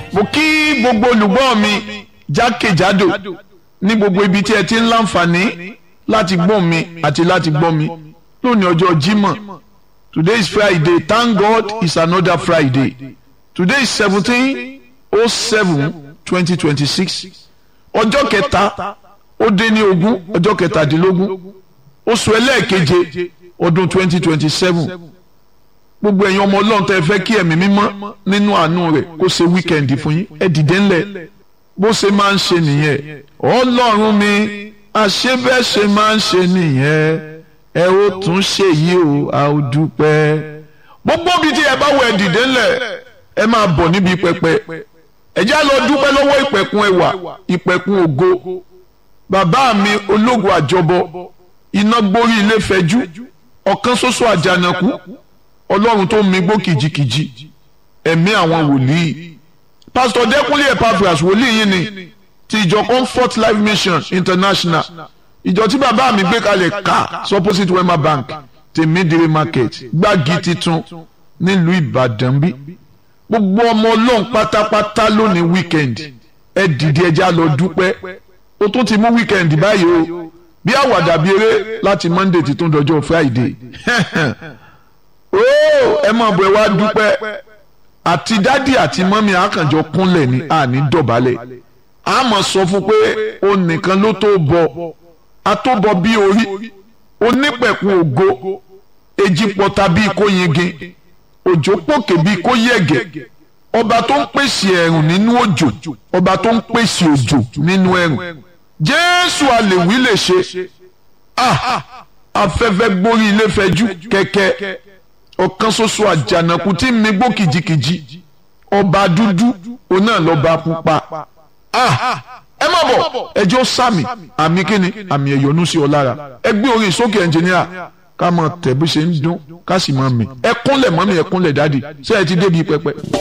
mo kí gbogbo olùgbọ́ mi jákèjádò ní gbogbo ibi tí ẹ ti ń láǹfààní láti gbọ́ mi àti láti gbọ́ mi lónìí ọjọ́ Jímọ̀ today is Friday thank God it's another Friday today is seventeen oh seven twenty twenty six ọjọ́ kẹta ó dé ní ogún ọjọ́ kẹtàdínlógún oṣù ẹlẹ́ẹ̀keje ọdún twenty twenty seven gbogbo ẹ̀yin ọmọ ọlọ́run tẹ́ ẹ fẹ́ kí ẹ̀mí mímọ́ nínú àánú rẹ̀ kó ṣe wíkẹ́ndì fún yín ẹ dìde ńlẹ̀ bó ṣe máa ń ṣe nìyẹn ọlọ́run mi àṣebẹ́ṣe máa ń ṣe nìyẹn ẹ ó tún ṣe yìí o a ó dúpẹ́ gbogbo bíi tí ẹ bá wọ ẹ dìde ńlẹ̀ ẹ máa bọ̀ níbi pẹpẹ ẹ já lọ dúpẹ́ lọ́wọ́ ìpẹ̀kun ẹwà ìpẹ̀kun ògo bàbá mi ológun àjọbọ iná gborí ilé fẹjú ọ̀kan ṣoṣo àjànàkú ọlọ́run tó mi gbó kìjikìji ẹ̀mí àwọn wòlíì pásítọ̀ dẹ́kunlé epaphras wòlíì yìí ni ti ìjọ comfort life mission international ìjọ tí bàbá mi gbé kalẹ̀ ká supposite wema bank tèmídìrí market gbági titun nílùú ìbàdàn bí gbogbo ọmọ ọlọ́run pátápátá lónìí weekend ẹ dìde ẹja lọ dúpẹ́ ó tún ti mú weekend báyìí o bí àwàdà bí eré láti monday ti tún dọjọ́ friday ooo ẹ máa bọ̀ ẹ wá dúpẹ́ àti dádì àti mọ́mí àkànjọ kúnlẹ̀ ní àní dọ̀bálẹ̀ a máa sọ fún pé o nìkan ló tó bọ̀ a tó bọ̀ bí orí onípẹ̀kun ògo èjì pọ̀ta bíi kó yingin òjò pòkè bíi kó yẹ̀gẹ̀ ọba tó ń pèsè ẹ̀rùn nínú òjò ọba tó ń pèsè òjò nínú ẹ̀rùn jésù àlèwí lè ṣe ah afẹ́fẹ́ gbórí ilé fẹjú kẹ̀kẹ́ ọ̀kan ṣoṣo àjànàkú tí mi gbó kìjikìji ọba dúdú òun náà lọ́ba pupa ah ẹ má bọ̀ ẹjọ́ sàmì àmì kíni àmì ẹ̀yọ́nú sí ọ lára ẹ gbé orin sókè ẹnjìníà ká mọ tẹ̀ bí ṣe ń dún ká sì mọ mi ẹ kúnlẹ̀ mọ́mí ẹ kúnlẹ̀ dádì ṣé ẹ ti débi pẹpẹ.